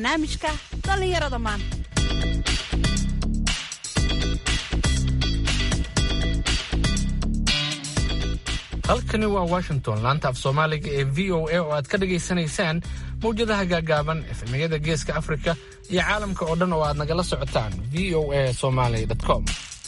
barnaamijka dhallinyarada maanta halkani waa washington laanta af soomaaliga ee v o a oo aad ka dhagaysanaysaan mawjadaha gaagaaban efemiyada geeska afrika iyo caalamka oo dhan oo aad nagala socotaan v o a somaly com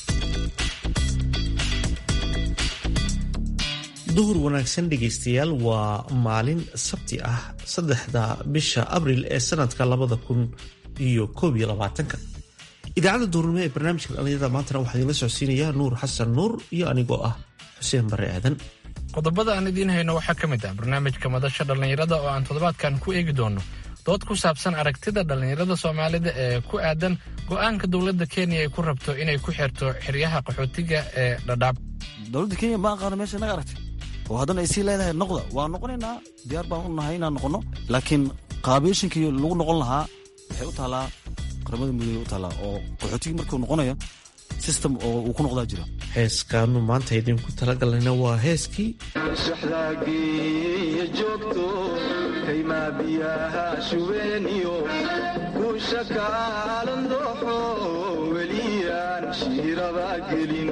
duhur wanaagsan dhegaystayaal waa maalin sabti ah saddexda bisha abril ee sanadka labada kun iyo koob iyo labaatanka idaacadda duurnimo ee barnaamijka dhallinyarada maantana waxaa idinla socodsiinayaa nuur xasan nuur iyo anigoo ah xuseen bare aadan qodobada aan idiin hayno waxaa ka mid ah barnaamijka madasha dhallinyarada oo aan toddobaadkan ku eegi doono dood ku saabsan aragtida dhallinyarada soomaalida ee ku aadan go'aanka dowladda kenya ay ku rabto inay ku xirto xeryaha qaxootiga ee dhadhaab dowladda kenya ma aqaano meesha naga aragtay oo haddana ay sii leedahay noqda waa noqonaynaa diyaar baan u nahay inaan noqonno laakiin qaabeeshinkii lagu noqon lahaa waxay u taallaa qaramada midoobey u taallaa oo qaxootigii markuu noqonayo system oo uu ku noqdaa jira heeskaanu maanta idinku talagalnayna waa heeskii shaxdaagiiyo joogto kaymaa biyaha shubeeniyo kuusha kaalan dooxo weliyaan shiiraba gelin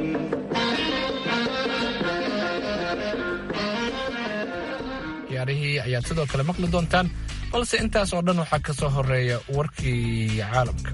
ciyaarihii ayaad sidoo kale maqli doontaan balse intaas oo dhan waxaa ka soo horeeya warkii caalamka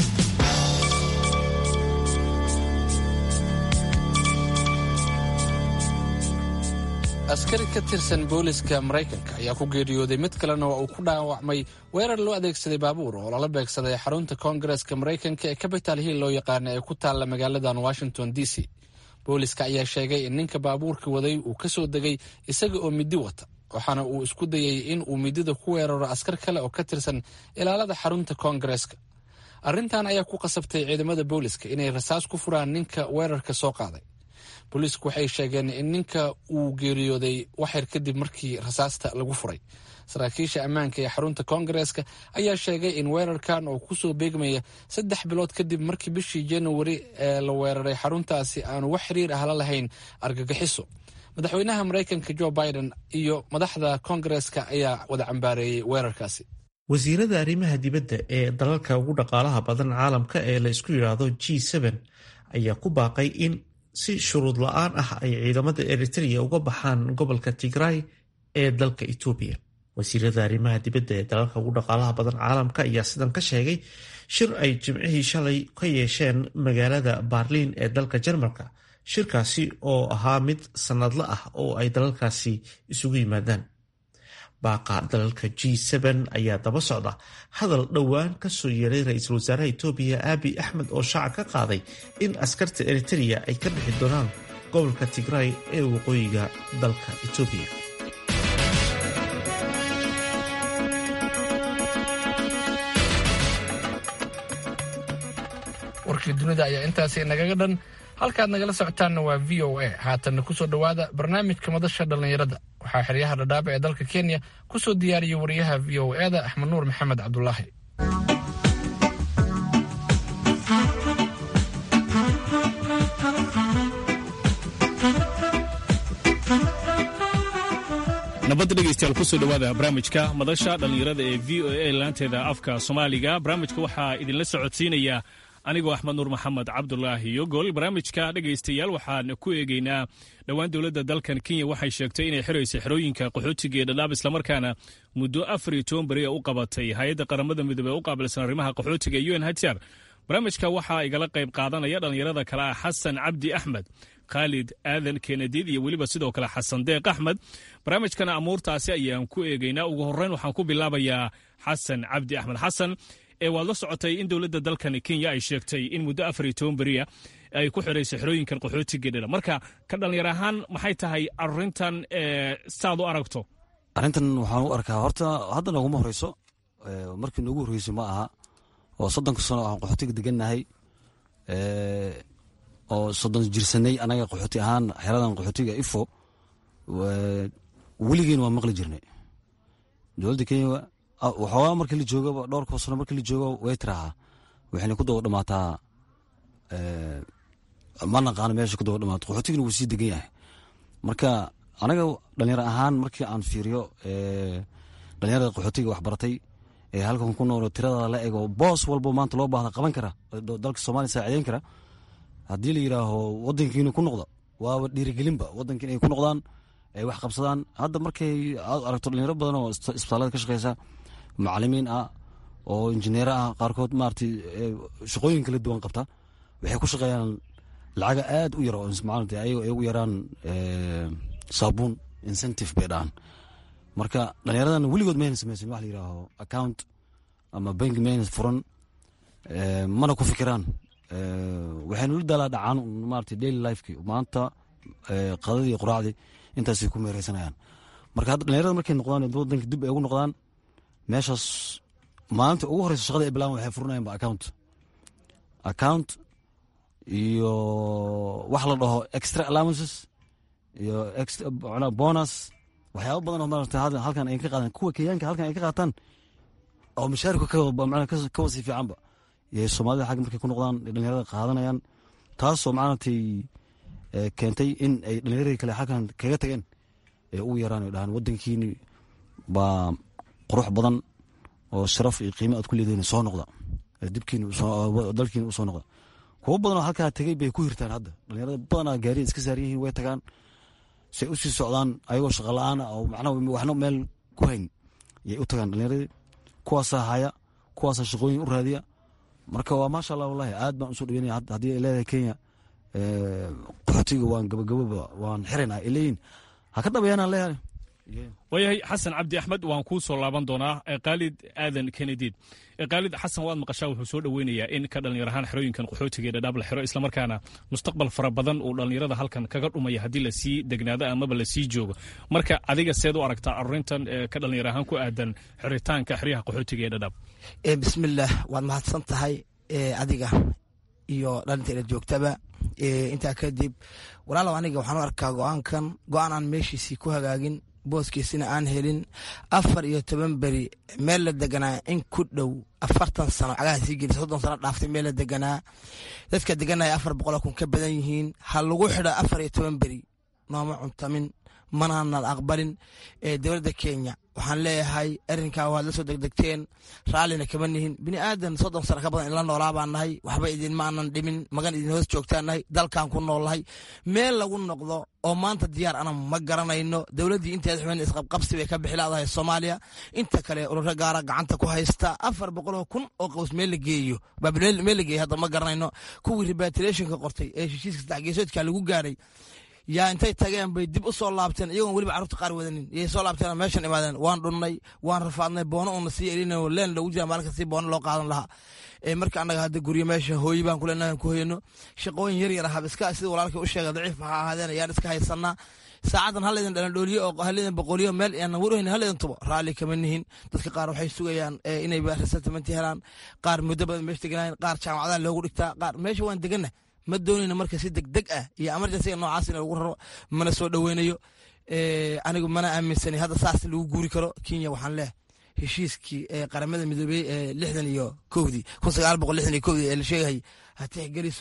askari ka tirsan booliska maraykanka ayaa ku geeriyooday mid kalena waa uu ku dhaawacmay weerar loo adeegsaday baabuur oo lala beegsaday xarunta koongareska maraykanka ee capital hill loo yaqaana ee ku taalla magaaladan washington d c booliska ayaa sheegay in ninka baabuurka waday uu ka soo degay isaga oo midi wata waxaana uu isku dayay in uu midida ku weeraro askar kale oo ka tirsan ilaalada xarunta koongareska arrintan ayaa ku qasabtay ciidamada booliska inay rasaas ku furaan ninka weerarka soo qaaday booliisku waxay sheegeen in ninka uu geeriyooday waxyar kadib markii rasaasta lagu furay saraakiisha ammaanka ee xarunta koongareska ayaa sheegay in weerarkan oo kusoo beegmaya saddex bilood kadib markii bishii januari ee la weeraray xaruntaasi aanu wax xiriir ah la lahayn argagixiso madaxweynaha maraykanka jo biden iyo madaxda koongareska ayaa wada cambaareeyey weerarkaasi wasiirada arrimaha dibadda ee dalalka ugu dhaqaalaha badan caalamka ee la isku yidhaahdo g ayaa ku baaqay in si shuruud la-aan ah ay ciidamada eritrea uga baxaan gobolka tigray ee dalka etoobiya wasiirada arrimaha dibadda ee dalalka ugu dhaqaalaha badan caalamka ayaa sidan ka sheegay shir ay jimcihii shalay ka yeesheen magaalada baarliin ee dalka jarmalka shirkaasi oo ahaa mid sannadla ah oo ay dalalkaasi isugu yimaadaan baaqa dalalka g ayaa daba socda hadal dhowaan kasoo yeeray ra-iisul wasaaraha etoobiya aabi axmed oo shaaca ka qaaday in askarta eritrea ay ka bixi doonaan gobolka tigray ee waqooyiga dalka etoobiya warkii dunida ayaa intaasi nagaga dhan halkaad nagala socotaanna waa v o a haatanna kusoo dhowaada barnaamijka madasha dhallinyarada waxaa xeryaha dhadhaaba ee dalka kenya ku soo diyaariyey wariyaha v o eda axmed nuur maxamed cabdulaahi nabadda dhegaystayaal kusoo dhowaada barnaamijka madasha dhallinyarada ee v o a laanteeda afka soomaaliga barnaamijka waxaa idinla socodsiinaya anigoo axmed nuur maxamed cabdulaahi yogol barnaamijka dhegaystayaal waxaan ku eegeynaa dhowaan dowladda dalkan kenya waxay sheegtay inay xiraysa xerooyinka qaxootiga ee dhadhaab islamarkaana muddo afar iyo toban beri u qabatay hay-adda qaramada midoobey u qaabilsan arrimaha qaxootiga un hjar barnaamijka waxaa igala qayb qaadanaya dhallinyarada kale ah xasan cabdi axmed khaalid aadan kenadiid iyo weliba sidoo kale xasan deeq axmed barnaamijkana amuurtaasi ayaan ku eegeynaa ugu horreyn waxaan ku bilaabayaa xasan cabdi axmed xasan ee waad la socotay in dowladda dalkan kenya ay sheegtay in muddo afar iyo toban beriya ay ku xirayso xerooyinkan qaxootiga dhela marka ka dhallinyar ahaan maxay tahay arintan saad u aragto arrintan waxaan u arkaa horta hadda nooguma horeyso markii noogu horreysay ma aha oo soddonka sano aan qaxootiga degannahay oo soddon jirsanay anaga qaxooti ahaan xeradan qaxootiga ifo weligeen waa maqli jirnay dowladda kenya waxoogaa markii la joogaba dhowrka sano markii la joogo way tiraahaa waxayna ku daba dhamaataa ma naqaano meesha ku daba dhamaato qaxootigana wuu sii degan yahay marka anaga dhalinyaro ahaan markii aan fiiriyo dhalinyarada qaxootiga waxbaratay ee halkan ku noolo tirada la ego boos walbo maanta loo baahda qaban kara dalka soomaaliya saacideyn kara haddii la yidhaaho wadankiina ku noqda waaba dhiirigelinba wadanka inay ku noqdaan ay wax qabsadaan hadda markay aad aragto dhalinyaro badan oo isbitaallada ka shaqeysa macalimiin ah oo injineero ah qaarkood maaragtay shaqooyin kala duwan qabta waxay ku shaqeeyaan lacaga aad u yar oo maarata ayago ay ugu yaraan saabuun incentive bay dhahan marka dhalinyaradan weligood mayna sameysan wax la yidhaaho account ama bank mayna furan mana ku fikiraan waxayna la daalaa dhacaan maarata daily lifeki maanta qadadii iyo quraacdii intaasay ku meereysanayaan marka hadda dhalinyarada markay noqdaan wadanka dib ay ugu noqdaan meeshaas maalinta ugu horeysa shaqada ay bilaban waxay furinayan ba account account iyo wax la dhaho extra allowances iyo bonus waxyaaba badan oo maarata halkan ay ka qaadaan kuwa kenyaanka halkan ay ka qaataan oo mashaarika ka wasii fiicanba iyo soomaalida xagga markay ku noqdaan dhalinyarada qaadanayaan taasoo maaragtay keentay in ay dhalinyaradii kale xaggan kaga tageen ee ugu yaraan ay dhahaan wadankiini baa qurux badan oo sharaf iyo qiimo aad ku leedihin soo noqda dibkiindalkiina u soo noqda kuwo badan oo halkaa tegey bay ku hirtaan hadda dhalinyarada badanaa gaariya iska saaran yihiin way tagaan say usii socdaan ayagoo shaqa la-aan oo macnaha waxna meel ku hayn yay u tagaan dhalinyaradii kuwaasaa haya kuwaasaa shaqooyin u raadiya marka waa maasha allah wallahi aad baan usoo dhaweynaya haddii ay leedahay kenya qaxootiga waan gabagaboba waan xiraynaa ay leeyihin ha ka dhabayaanaan leeyahay waayahay xasan cabdi axmed waan kuu soo laaban doonaa khaalid aadan kenediid khaalid xasan waad maqashaa wuxuu soo dhoweynayaa in ka dhallinyar ahaan xerooyinkan qaxootiga ee dhadhaab la xiro islamarkaana mustaqbal fara badan uu dhallinyarada halkan kaga dhumaya haddii lasii degnaado amaba lasii joogo marka adiga seed u aragtaa arurintan ka dhallinyar ahaan ku aadan xiritaanka xeryaha qaxootiga ee dhadhaab bismillaah waad mahadsan tahay adiga iyo dhalinteeda joogtaba intaa kadib walaalow aniga waxaan u arkaa go-aankan go-aan aan meeshiisii ku hagaagin booskiisina aan helin afar iyo toban beri meel la deganaa in ku dhow afartan sano cagaha sii geli soddon sano dhaaftay meel la deganaa dadka deganaya afar boqoloo kun ka badan yihiin ha lagu xidho afar iyo toban beri nooma cuntamin manaanan aqbalin ee dowladda kenya waxaan leeyahay arrinkaa waad la soo degdegteen raallina kama nihin bini aadan soddon sano ka badan inla noolaa baan nahay waxba idinma aanan dhimin magan idin hoos joogtaan nahay dalkaan ku noolnahay meel lagu noqdo oo maanta diyaar ana ma garanayno dowladdii inteeda xumeyn isqabqabsi bay ka bixilaadahay soomaaliya inta kale ururo gaara gacanta ku haysta afar boqoloo kun oo qaws meel la geeyo meel la geeyo hadda ma garanayno kuwii repatriationka qortay ee heshiiska saddexgeesoodka lagu gaaray yaa intay tageen bay dib u soo laabteen iyagoon weliba carruurta qaar wadanin yay soo laabteen meeshan imaadeen waan dhunnay waan rafaadnay boono uuna sii elina leen loogu jira maalinka si boono loo qaadan lahaa marka annaga hadda guryo meesha hooyi baan kuleenahay ku hoyano shaqooyin yar yar ahab iska sida walaalkay u sheegay daciif ha ahaadeen ayaan iska haysanaa saacadan hallaydan dhalandhooliyo oo hallaydan boqoliyo meel aanan warhayn hallaydan tubo raalli kama nihin dadka qaar waxay sugayaan inay resettlement helaan qaar muddo badan meesha deganaayeen qaar jaamacadaha loogu dhigtaa qaar meesha waan deganna ma doonayna marka si degdeg ah iyo emergencyga noocaas in lagu raro mana soo dhoweynayo anigu mana aaminsani hadda saas lagu guuri karo kenya waxaan leehay heshiiskii qaramada midoobey ee lixdan iyo kowdii kun sagaal boqol lixdan iyo kowdii ee la sheegayay ha tixgeliso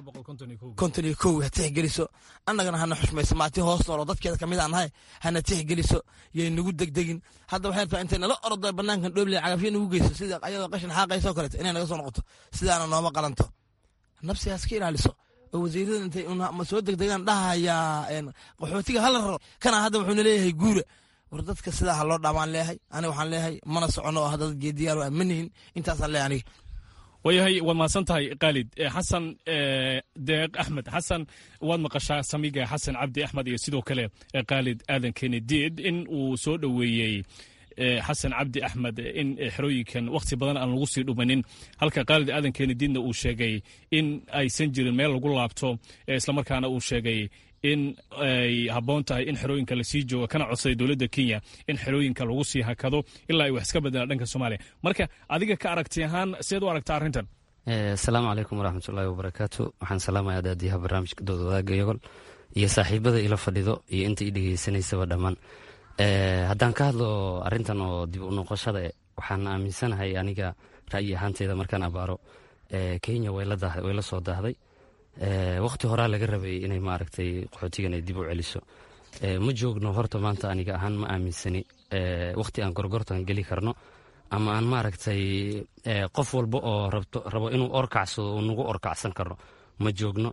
konton iyo kow ha tixgeliso annagana hana xushmayso maati hoos noolo dadkeeda kamid aan nahay hana tixgeliso yay nagu degdegin hadda waxay rabtaa intay nala ordo banaankan dhooble cagafyo nagu geyso sida ayadoo qashin xaaqayso kaleeto inay naga soo noqoto sidaana nooma qalanto nafsigaas ka ilaaliso oo wasiirada intay ma soo degdegaan dhahayaa qaxootiga hala raro kana hadda wuxuuna leeyahay guura war dadka sidaa ha loo dhaamaan leeyahay aniga waxaan leeyahay mana socono oo hadda geediyaal ma nihin intaasaan leeyahay aniga waayahay waad mahadsan tahay khaalid xasan deeq axmed xasan waad maqashaa samiga xasan cabdi axmed iyo sidoo kale khaalid aadan kenediid in uu soo dhoweeyey xasan cabdi axmed in xerooyinkan wakhti badan aan lagu sii dhumanin halka khaalid aadan kenediidna uu sheegay in aysan jirin meel lagu laabto islamarkaana uu sheegay in ay habboon tahay in xerooyinka lasii joogo kana codsaday dowladda kenya in xerooyinka lagu sii hakado ilaa ay wax iska bedelaan dhanka soomaaliya marka adiga ka aragti ahaan seed u aragta arrintan asalaamu calaykum waraxmatullaahi wabarakaatu waxaan salaamayaa daadiyaha barnaamijka dood wadaagga yogol iyo saaxiibada ila fadhido iyo inta i dhegeysanaysaba dhammaan haddaan ka hadlo arrintan oo dib u noqoshada waxaan aaminsanahay aniga ra'yi ahaanteyda markaan abaaro kenya way la soo daahday wakhti horaa laga rabay inay maaragtay qaxootigan ay dib u celiso ma joogno horta maanta aniga ahaan ma aaminsani wakhti aan gorgortan geli karno ama aan maaragtay qof walba oo rabto rabo inuu orkacsado uu nagu orkacsan karo ma joogno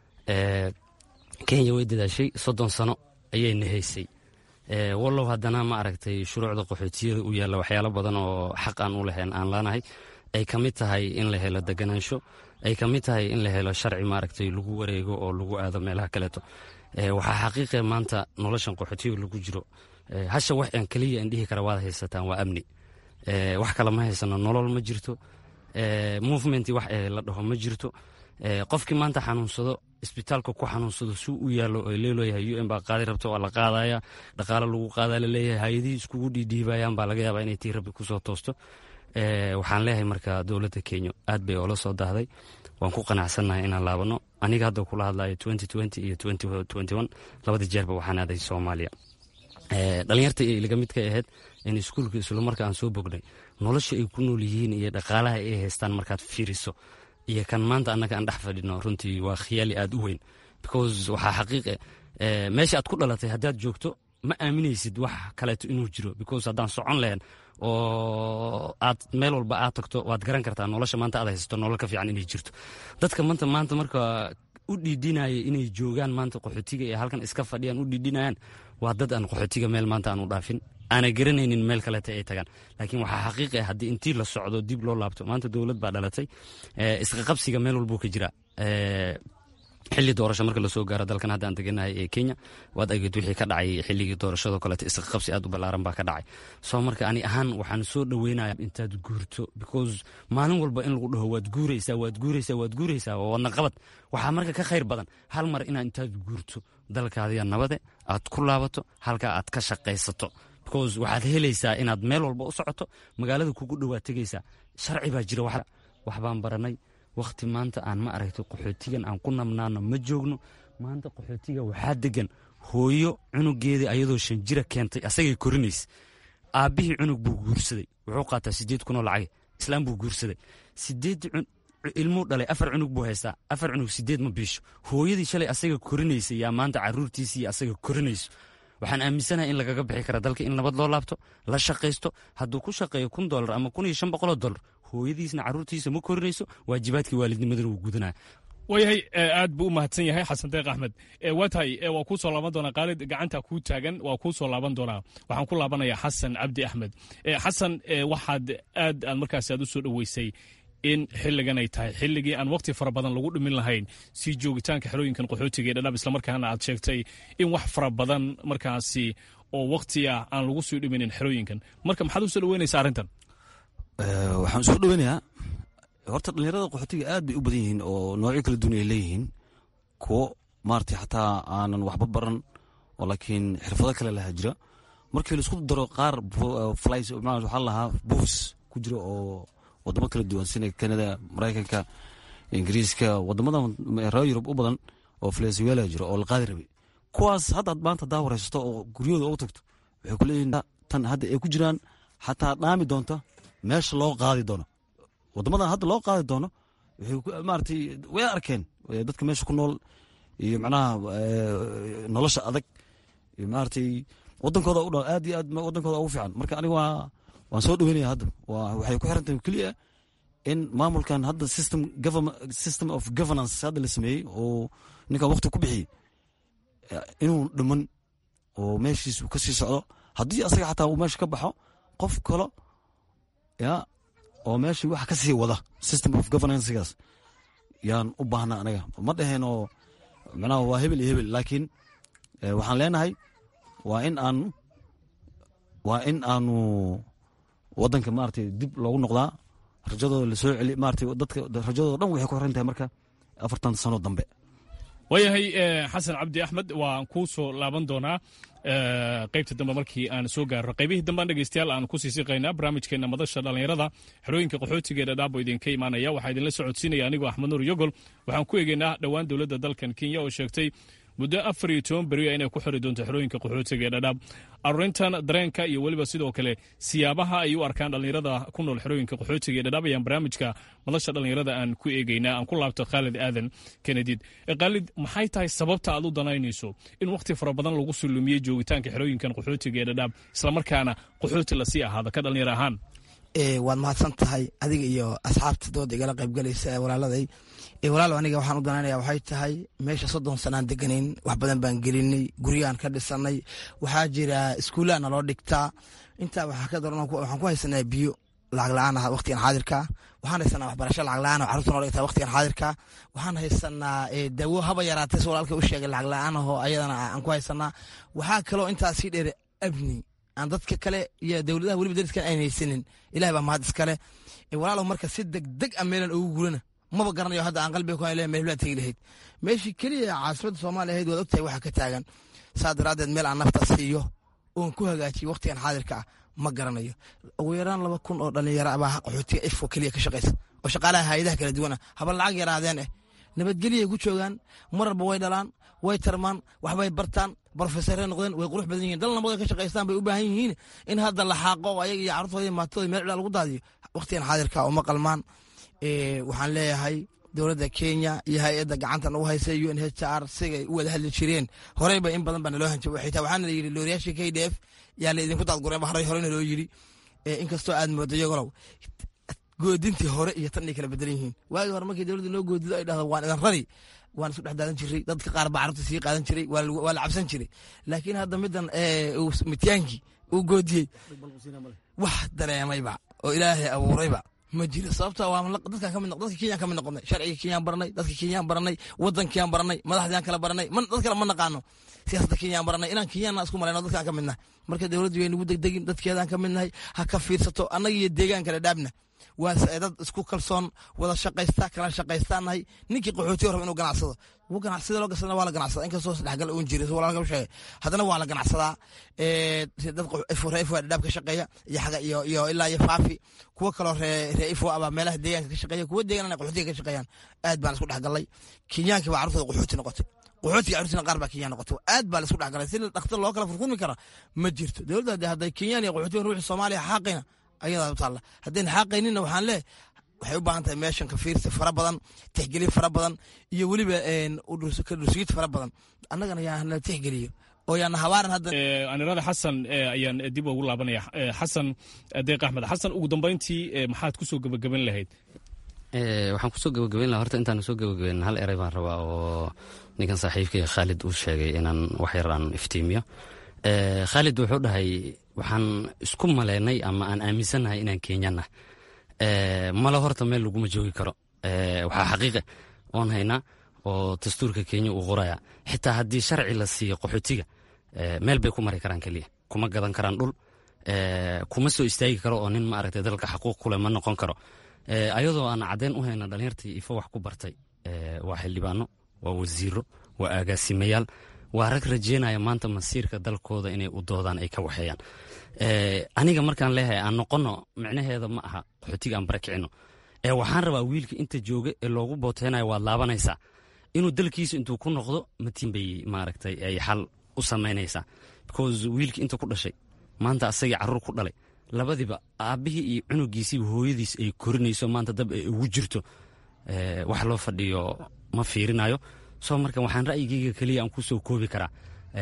kenya way dadaashay soddon sano ayay nahaysay wallow haddana ma aragtay shuruucda qaxootiyada u yaalla waxyaalo badan oo xaq aan u lahayn aan laanahay ay ka mid tahay in la helo deganaansho ay ka mid tahay in la helo sharci maaragtay lagu wareego oo lagu aado meelaha kaleeto waxaa xaqiiqe maanta noloshan qaxootiga lagu jiro hasha wax aan keliya aan dhihi kara waad haysataan waa amni wax kale ma haysano nolol ma jirto movement wax la dhaho ma jirto qofkii maanta xanuunsado isbitaalka ku xanuunsado suu u yaallo oo leeloyahay u n baa qaadi rabto waa la qaadaya dhaqaale lagu qaadaa laleeyahay hay-adihii iskugu dhiidhiibayaan baa laga yaabaa inay tii rabbi kusoo toosto waxaan leeyahay marka dowladda kenya aad bay oola soo daahday waan ku qanacsannahay inaan laabano aniga hadda kula hadlayo iyo labada jeerba waxaan aaday soomaaliya dhalinyarta laga mid ka ahayd in iskuulka isla marka aan soo bognay nolosha ay ku nool yihiin iyo dhaqaalaha ay haystaan markaad fiiriso iyo kan maanta annaga aan dhex fadhino runtii waa khiyaali aad u weyn because waxaa xaqiiqe meesha aad ku dhalatay haddaad joogto ma aaminaysid wax kaleeto inuu jiro because haddaan socon lahayn oo aad meel walba aad tagto waad garan kartaa nolosha maanta aad haysato nolol ka fiican inay jirto dadka maanta maanta marka u dhiidhinaya inay joogaan maanta qaxootiga ee halkan iska fadhiyaan u dhiidhinayaan waa dad aan qaxootiga meel maanta aan u dhaafin aana garanaynin meel kaleta ay tagaan laakiin waxaa xaqiiq ah haddii intii la socdo dib loo laabto maanta dowlad baa dhalatay isqaqabsiga meel walbuu ka jira xilli doorasho marka lasoo gaaro dalkan hadda aan deganahay ee kenya waad ageed wixii ka dhacay xilligii doorashadoo kaleeto isqaqabsi aad u ballaaran baa ka dhacay soo marka ani ahaan waxaan soo dhoweynaya intaad guurto because maalin walba in lagu dhaho waad guuraysaa waad guuraysaa waad guuraysaa waa wadna qabad waxaa marka ka khayr badan hal mar inaad intaad guurto dalkaadiya nabade aad ku laabato halkaa aad ka shaqaysato because waxaad helaysaa inaad meel walba u socoto magaalada kugu dhowaad tegaysaa sharci baa jira wax baan baranay wakhti maanta aan ma aragtay qaxootigan aan ku nabnaano ma joogno maanta qaxootiga waxaa degan hooyo cunugeedii ayadoo shan jira keentay asagay korinaysa aabbihii cunug buu guursaday wuxuu qaataa sideed kunoo lacage islaam buu guursaday sideed ilmuu dhalay afar cunug buu haystaa afar cunug sideed ma biisho hooyadii shalay asaga korinaysa yaa maanta caruurtiisii asaga korinayso waxaan aaminsanahay in lagaga bixi kara dalka in nabad loo laabto la shaqaysto hadduu ku shaqeeyo kun dolar ama kun iyo shan boqoloo dolar hooyadiisna caruurtiisa ma korinayso waajibaadkii waalidnimadana wuu gudanaya waayahay aad buu u mahadsan yahay xasan deeq axmed waa tahay waa kuu soo laaban doonaa qaalid gacanta kuu taagan waa kuu soo laaban doonaa waxaan ku laabanayaa xasan cabdi axmed xasan waxaad aad aad markaas aad u soo dhoweysay in xilligan ay tahay xilligii aan waqti fara badan lagu dhimin lahayn si joogitaanka xerooyinkan qaxootiga ee dhadhaab islamarkaana aad sheegtay in wax fara badan markaasi oo waqti ah aan lagu sii dhiminin xerooyinkan marka maxaad u soo dhoweynaysaa arrintan waxaan usoo dhoweynayaa horta dhalinyarada qaxootiga aad bay u badan yihiin oo noocyo kala duwan ay leeyihiin kuwo maarata xataa aanan waxba baran oo laakiin xirfado kale lahaa jira markii laisku daro qaar flis waxaa lahaa buufs ku jira oo wadamo kala duwan sida kanada maraykanka ingiriiska wadamadan reer yurub u badan oo venezuela jiro oo la qaadi rabay kuwaas haddaad maanta hadaa waraysato oo guryahooda ugu tagto waxay ku leeyihin tan hadda ay ku jiraan xataa dhaami doonta meesha loo qaadi doono wadamadan hadda loo qaadi doono waxay maaratay way arkeen dadka meesha ku nool iyo macnaha nolosha adag iyo maaratay wadankooda u dha aad iyo aad wadankooda ugu fiican marka aniga waa waan soo dhoweynaya hadda waxay ku xiran tahay keliya in maamulkan hadda system system of governance hadda la sameeyey oo ninkan waqti ku bixiyey inuu dhiman oo meeshiis uu ka sii socdo haddii asaga xataa uu meesha ka baxo qof kalo ya oo meeshii wax ka sii wada system of governancegaas yaan u baahna anaga ma dhaheen oo macnaha waa hebel iyo hebel laakiin waxaan leenahay waa in aanu waa in aanu wadanka maaragtay dib loogu noqdaa rajadooda lasoo celi maaragtay dadka rajadooda dhan waxay ku xiran tahay marka afartan sano dambe waayahay xasan cabdi axmed waan kuu soo laaban doonaa qaybta dambe markii aan soo gaarno qaybihii dambean dhegeystayaal aan ku sii siqaynaa barnaamijkeena madasha dhallinyarada xerooyinka qaxootiga ee dhadhaabo idinka imaanaya waxaa idinla socodsiinaya anigoo axmed nuur yogol waxaan ku eegeynaa dhowaan dowladda dalkan kenya oo sheegtay muddo afar iyo toban beriya inay ku xiri doonto xerooyinka qaxootiga ee dhadhaab arurintan dareenka iyo weliba sidoo kale siyaabaha ay u arkaan dhallinyarada ku nool xerooyinka qaxootiga ee dhadhaab ayaan barnaamijka madasha dhallinyarada aan ku eegeynaa aan ku laabto khaalid aadan kenedid khaalid maxay tahay sababta aad u danaynayso in wakhti fara badan lagu sulumiyey joogitaanka xerooyinkan qaxootiga ee dhadhaab islamarkaana qaxooti lasii ahaado ka dhallinyar ahaan waad mahadsan tahay adiga iyo asxaabta dooda igala qaybgalaysa ee walaaladay walaalow aniga waxaan u danaynaya waxay tahay meesha soddon sanaan deganayn wax badan baan gelinay guryaan ka dhisanay waxaa jira iskuullaha naloo dhigtaa intaa waxaa ka daran waxaan ku haysanaa biyo lacag la-aan ah waqtigan xaadirka waxaan haysanaa waxbarasho lacag la-aan oo carruurta noo dhigtaa waqtigan xaadirka waxaan haysanaa dawo haba yaraatay si walaalka u sheegay lacag la-aan ahoo ayadana aan ku haysanaa waxaa kaloo intaas sii dheer abni aan dadka kale iyo dowladaha weliba dariskan ayn haysanin ilahi baa mahad iskale walaalow marka si degdeg a meelan ugu gurana maba garanayo hadda aan qalbiga ku le meelblaa tegi lahayd meeshii keliya caasimadda soomaaliya ahayd waad ogtahay waxa ka taagan saa daraaddeed meel aan nafta siiyo oon ku hagaajiyo waqtigan xaadirka ah ma garanayo ugu yaraan laba kun oo dhalinyaro baa qaxootiga ifo keliya ka shaqaysa oo shaqaalaha hayadaha kala duwana haba lacag yaraadeen eh nabadgelyay ku joogaan mararba way dhalaan way tarmaan waxbay bartaan brofesare noqdeen way qurux badan yihin dal nabad ka shaqaystaan bay u baahan yihiin in hadda la xaaqo oo ayaga iyo carruurtooda maatooda meel cidhaa lagu daadiyo waqtigan xaadirka uma qalmaan waxaan leeyahay dowladda kenya iyo hay-adda gacanta nagu haysa u n h r sigay u wada hadli jireen horeyba in badan baa naloo hanjaba xitaa waxaana la yidhi looriyaashii k d f yaa la idinku daadgureen ba horey horena loo yidhi inkastoo aad moodo iyagolow goodintii hore iyo tan ay kala bedelan yihiin waagii hore markii dowladda noo goodido ay dhahdo waan idan rari waan isku dhex daadan jiray dadka qaar baa carruurta sii qaadan jiray waa la cabsan jiray laakiin hadda middan mityaankii uu goodiyey wax dareemayba oo ilaahay abuurayba ma jiro sababto dadkan kamid dadka kenyaan kamid noqonay sharciga kenyaan baranay dadka kenyaan baranay wadankiyaan baranay madaxdiyaan kala baranay dad kale ma naqaano siyaasadda kenyaan baranay inaan kenyaanna isku malayno dadkaan ka midnahay marka dowladdu way nagu degdegin dadkeedaan ka midnahay ha ka fiirsato annaga iyo deegaan kale dhaabna waa dad isku kalsoon wada shaqaysta kala shaqaystaanahay ninkii qaxootiga raba inuu ganacsado wuu ganacsada loo gasana waa la ganacsada inkastoo sadhexgal uun jiray walaalka u sheegay haddana waa la ganacsadaa dad ree ifo dhaab ka shaqeeya iyo xaga iyo iyo ilaa iyo faafi kuwo kaloo ree ree ifo abaa meelaha deegaanka ka shaqeeya kuwo deegaan qaxootiga ka shaqeeyaan aad baan isku dhexgalay kenyaankii baa carruurtooda qaxooti noqotay qaxootiga carruurtina qaar baa kenyaan noqotay aad baa la isku dhexgalay si dhakhtar loo kala furfurmi kara ma jirto dowladda hadday kenyaan iyo qaxootiga ruuxi soomaaliya xaaqayna ayadaa u taalla haddayna xaaqayninna waxaan leeh waxay u baahan tahay meeshan ka fiirsi fara badan tixgelin fara badan iyo weliba ka dhursugiid fara badan annagana yaa na tixgeliyo oo yaana habaaran hadda anirada xasan ayaan dib ugu laabanaya xasan deeq axmed xasan ugu dambayntii maxaad kusoo gebagaban lahayd waxaan kusoo gebagabayn laha horta intaan soo gebagabayn hal erey baan rabaa oo ninkan saaxiibkay khaalid uu sheegay inaan wax yar aan iftiimiyo khaalid wuxuu dhahay waxaan isku maleynay ama aan aaminsannahay inaan kenyana male horta meel laguma joogi karo waxaa xaqiiqa oon haynaa oo dastuurka kenya uu qoraya xitaa haddii sharci la siiyo qaxootiga meel bay ku mari karaan keliya kuma gadan karaan dhul kuma soo istaagi karo oo nin maaragtay dalka xaquuq kuleh ma noqon karo ayadoo aan caddeyn u hayna dhalinyartii ifo wax ku bartay waa xildhibaano waa wasiiro waa agaasimayaal waa rag rajeynaya maanta masiirka dalkooda inay u doodaan ay ka waxeeyaan aniga markaan leeyahay aan noqono micnaheeda ma aha qaxootiga aan barakicino ee waxaan rabaa wiilka inta jooga ee loogu booteynayo waad laabanaysaa inuu dalkiisa intuu ku noqdo matiin bay maaragtay ay xal u samaynaysaa because wiilka inta ku dhashay maanta asagii carruur ku dhalay labadiba aabbihii iyo cunugiisiiba hooyadiis ay korinayso maanta dab ay ugu jirto wax loo fadhiyo ma fiirinayo soo marka waxaan ra'yigeyga keliya aan ku soo koobi karaa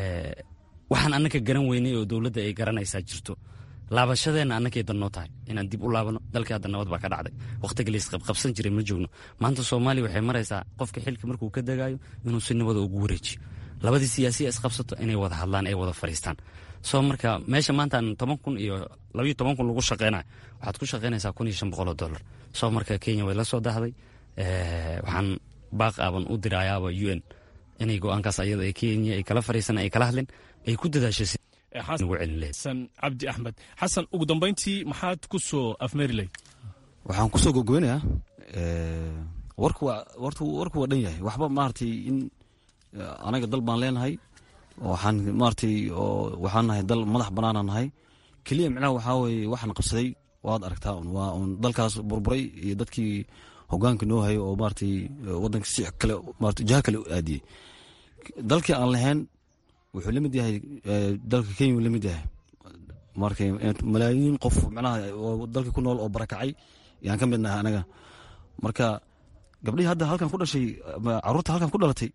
waxaan annaka garan weynay oo dowladda ay garanaysaa jirto laabashadeenna annakay dannoo tahay inaan dib u laabano dalkii hadda nabad baa ka dhacday wakhtiga laisqabqabsan jiray ma joogno maanta soomaaliya waxay maraysaa qofka xilka markuu ka degaayo inuu si nabada ugu wareejiyo labadii siyaasiya isqabsato inay wada hadlaan ay wada fadhiistaan soo marka meesha maantaan toban kun iyo labayo toban kun lagu shaqeynayo waxaad ku shaqeynaysaa kun iyo shan boqol oo dollar soo marka kenya way la soo dahday waxaan baaq aaban u dirayaaba u n inay go-aankaas ayada ee kenya ay kala fariisan ay kala hadleen ay ku dadaasho xasan cabdi axmed xasan ugu dambayntii maxaad ku soo afmeeri lahayd waxaan kusoo gogobeynayaa warku waa warku warku waa dhan yahay waxba maaragtay in anaga dal baan leenahay waxaan maaragtay oo waxaan nahay dal madax banaana nahay keliya micnaha waxaa weeye waxaan qabsaday waad aragtaa un waa un dalkaas burburay iyo dadkii hogaanka noo hayo oo maaragtay waddanka si kale maarata jaha kale u aadiyey dalkii aan lahayn wuxuu la mid yahay dalka kenya uu la mid yahay marka malaayiin qof micnaha oo dalka ku nool oo barakacay yaan ka mid nahay anaga marka gabdhihii hadda halkan ku dhashay caruurta halkan ku dhalatay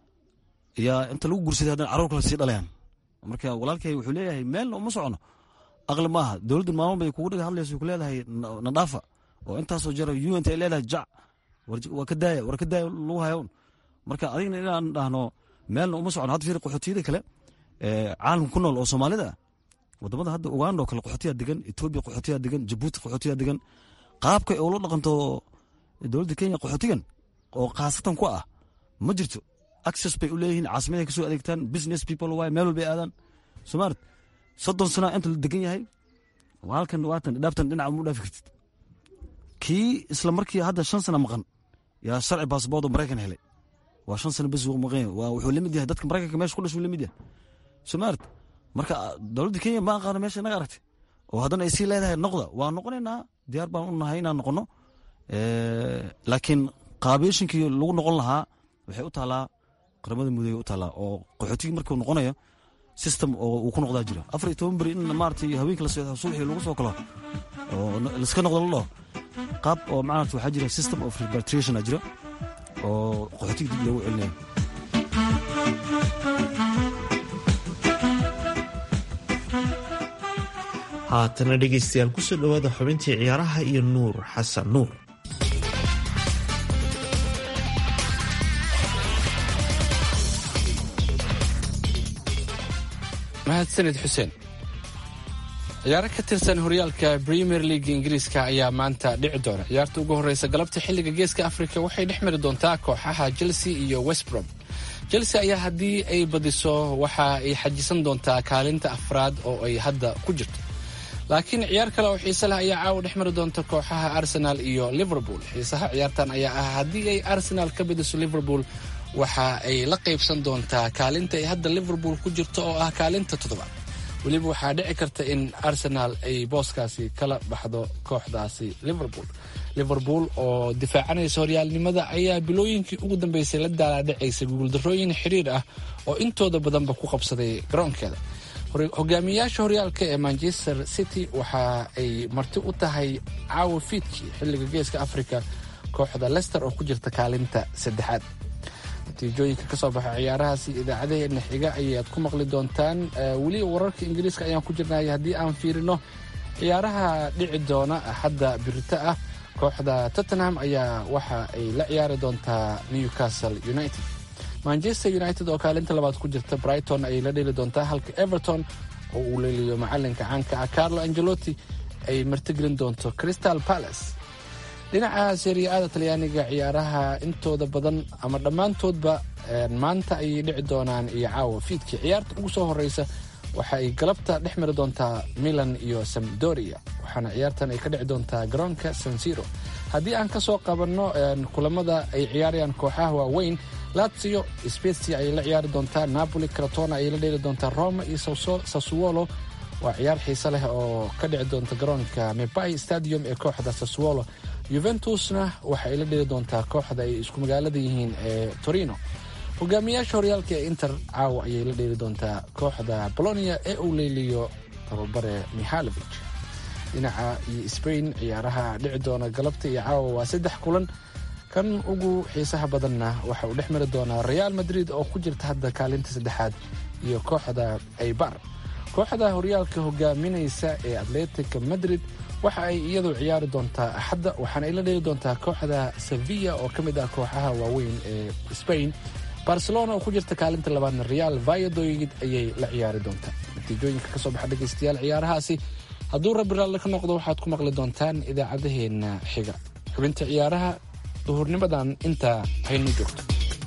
yaa inta lagu guursaday haddana carruur kale sii dhalayaan marka walaalkay wuxuu leeyahay meelna uma socono aqli maaha dowladda maalmo bay kugu dhiga hadlayso ku leedahay nadhaafa oo intaasoo jara unt ay leedahay jac waa ka daaya war ka daaya lagu hayoon marka adigna inaan dhahno meelna uma socon hadda fiir qaxootiyada kale caalamka ku nool oo soomaalida ah wadamada hadda uganda oo kale qaxootiyaa degan etoobiya qaxootiyaa degan jabuuti qaxootiyaa degan qaabka ula dhaqanto dowladda kenya qaxootigan oo khaasatan ku ah ma jirto access bay u leeyihiin caasimaday kasoo adeegtaan business people waay meel walbay aadaan somaart soddon sana inta la degan yahay halkan waatan dhaaftan dhinaca mu dhaafi kartid kii isla markii hadda shan sana maqan yaa sharci baasboord oo maraykan helay waa shan sana bes maqan waa wuxuu lamid yahay dadka maraykanka meesha ku dhashuu lamid yahay somaart marka dowladda kenya ma aqaano meesha inaga aragtay oo haddana ay sii leedahay noqda waa noqonaynaa diyaar baan u nahay inaan noqono laakiin qaabeeshinkii lagu noqon lahaa waxay u taalaa qaramada mudoobe u taalaa oo qaxootigii markuu noqonayo system oo uu ku noqdaa jira afar iyo toban beri in maaragtay haweenka la seexdo subaxii lagu soo kalo oo laiska noqdo la dhaho qaab oo maaragta waxaa jira system of repatriation a jira oo qaxootiga dib loogu celinayo haatana dhegaystayaal kusoo dhowaada xubintii ciyaaraha iyo nuur xasan nuur mahadsanid xuseen ciyaaro ka tirsan horyaalka premier league ingiriiska ayaa maanta dhici doona ciyaarta ugu horeysa galabta xilliga geeska africa waxay dhex mari doontaa kooxaha chelsea iyo westbrom chelsea ayaa haddii ay badiso waxa ay xajisan doontaa kaalinta afraad oo ay hadda ku jirto laakiin ciyaar kale oo xiise leh ayaa caawa dhex mari doonta kooxaha arsenal iyo liverpool xiisaha ciyaartan ayaa ah haddii ay arsenal ka badiso liverpool waxa ay la qaybsan doontaa kaalinta ay hadda liverpool ku jirto oo ah kaalinta toddobaad weliba waxaa dhici karta in arsenal ay booskaasi kala baxdo kooxdaasi liverpool liverpool oo difaacanaysa horyaalnimada ayaa bilooyinkii ugu dambeysay la daalaadhacaysa guuldarrooyin xiriir ah oo intooda badanba ku qabsaday garoonkeeda hogaamiyayaasha horyaalka ee manchester city waxa ay marti u tahay caawa fiidkii xilliga geeska africa kooxda lester oo ku jirta kaalinta saddexaad natiijooyinka ka soo baxa ciyaarahaasi idaacadaheena xiga ayaad ku maqli doontaan weli wararka ingiriiska ayaan ku jirnay haddii aan fiirino ciyaaraha dhici doona hadda birito ah kooxda tottenham ayaa waxa ay la ciyaari doontaa newcastle united manchester united oo kaalinta labaad ku jirta brighton ayay la dheli doontaa halka everton oo uu leeliyo macalinka caanka ah carlo angelotti ay martigelin doonto crystal palace dhinaca seriya-ada talyaaniga ciyaaraha intooda badan ama dhammaantoodba maanta ayay dhici doonaan iyo caawa fiidkii ciyaarta ugu soo horeysa waxa ay galabta dhex mari doontaa milan iyo samdoria waxaana ciyaartan ay ka dhici doontaa garoonka sansiro haddii aan ka soo qabanno kulamada ay ciyaarayaan kooxaha waaweyn lazio spezia ayay la ciyaari doontaa napoli cratona ayay la dheeli doontaa roma iyo sassuolo waa ciyaar xiise leh oo ka dhici doonta garoonka mebai stadium ee kooxda sassuolo yuventusna waxa ay la dheli doontaa kooxda ay isku magaalada yihiin ee torino hogaamiyaasha horyaalka ee inter caawa ayay la dheeli doontaa kooxda bolonia ee uu leeliyo tababare mihalovic dhinaca iyo sbain ciyaaraha dhici doona galabta iyo caawa waa saddex kulan kan ugu xiisaha badanna waxa uu dhex mari doonaa real madrid oo ku jirta hadda kaalinta saddexaad iyo kooxda aybar kooxda horyaalka hogaaminaysa ee atletica madrid waxa ay iyadu ciyaari doontaa axadda waxaana ay la dheeli doontaa kooxda sevilla oo ka mid ah kooxaha waaweyn ee spain barcelona oo ku jirta kaalinta labaadna real vayadoid ayay la ciyaari doontaa natiijooyinka ka soo baxa dhegaystayaal ciyaarahaasi hadduu rabbi raalle ka noqdo waxaad ku maqli doontaan idaacadaheenna xiga xubinta ciyaaraha duhurnimadan intaa haynu joogto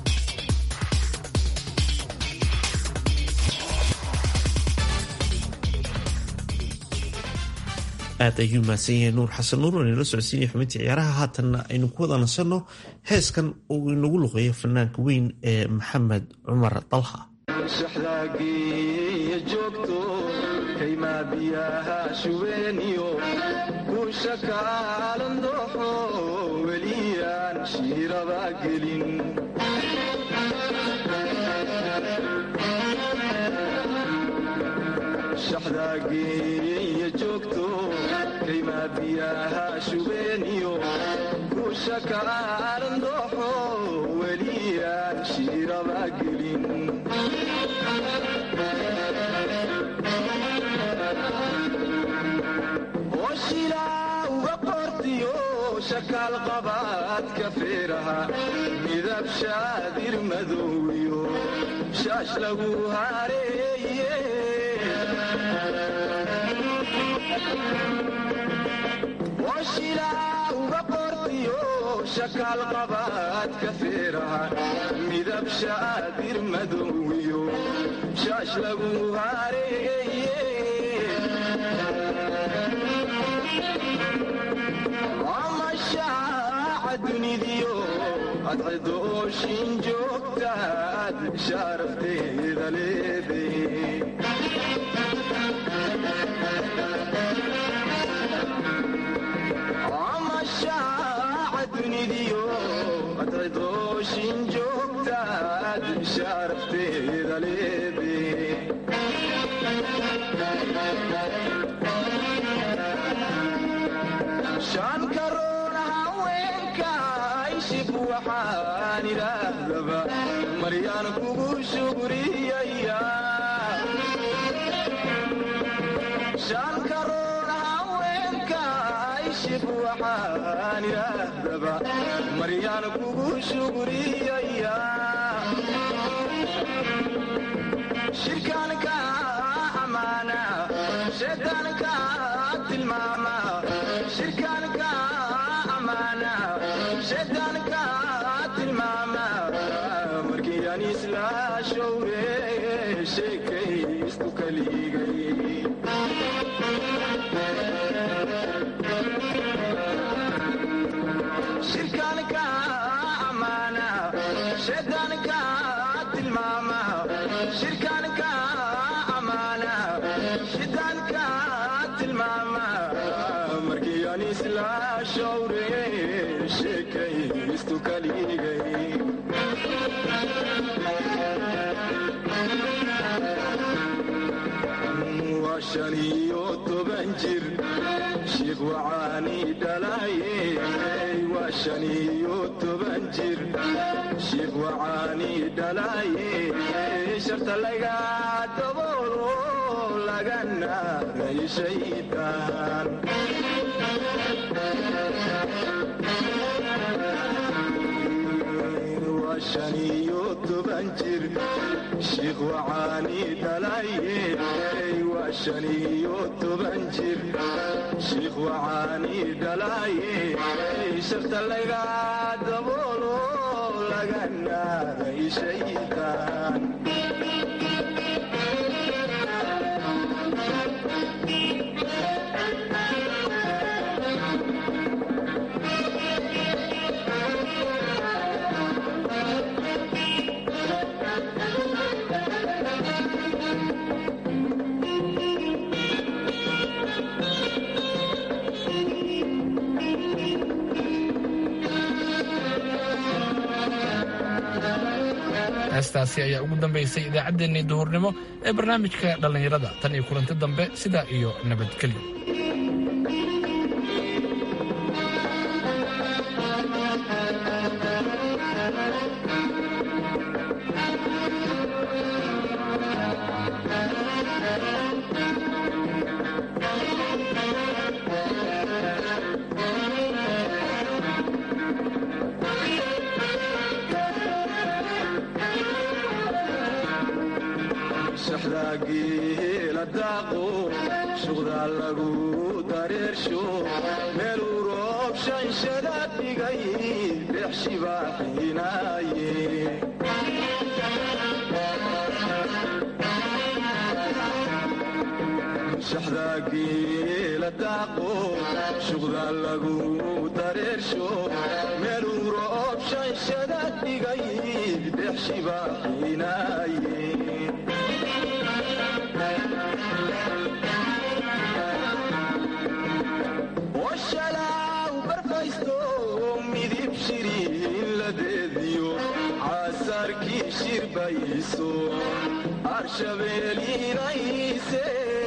aad ayuu mahadsan yahay nuur xasan nuur oo inala socodsiinaya xubintii ciyaaraha haatanna aynu ku wada nasanno heeskan uu inagu luqeeyo fanaanka weyn ee maxamed cumar dalha shaxdaageeya joogto kaymaa biyaha shubeeniyo guusha kaalan dooxo weliyaan shiiraba gelin shaxdaageeya joogto kaymaa biyaha shubeeniyo guusha kaalan dooxo weliyaan shiiraba gelin shakaal qabaadka feeraha midab shaadir madowiyo shaash lagu hareeye washilaa uga qortiyo shakaal qabaadka feeraha midab shaadir madowiyo shaash lagu hareeye amashaaca dunidiyo adcidooshin joogtaad shaarafteeda leeday amashaaca dunidiyo adcidooshin joogtaad shaarafteeda leeday shan karoon haweenka ishib waxaan idhaahdaba maryaan kugu shugriyaya shan karoon haweenka ishib waxaan idhaahdaba maryaan kugu shugriyaya shirkaanka amaana shaydaanka tilmaama shirkaanka amaana shaydaanka tilmaama markii aan isla showre sheekaystu kaligay shirkaanka amaana shaydaanka tilmaama shirkaanka amaana shaydaanka tilmaama markii aan isla showre sheekaystu kaligay waa shan iyo toban jir shiikh wacaani dhalaye waa shan iyo toban jir shiikh wacaani dhalaye sharta laga daboolo laga naaray shaydaan waa shan iyo toban jir shiikh wacaani dhalaye waa shan iyo toban jir shiikh wacaani dhalaye sharta laga daboolo laga naaray shaydaan heestaasi ayaa ugu dambaysay idaacaddeenii duhurnimo ee barnaamijka dhallinyarada tan iyo kulanti dambe sidaa iyo nabadgelyo shaxdaagiila daaqo shuqdaa lagu dareersho meeluu roob shanshada dhigay dhex shibaaxinaaye shaxdaagiila daaqo shuqdaa lagu dareersho meeluu roob shanshada dhigay dhex shibaaxinaaye washalaw barfaysto midib shiriin ladeediyo caasarkii shirbayso arshabeeliinayse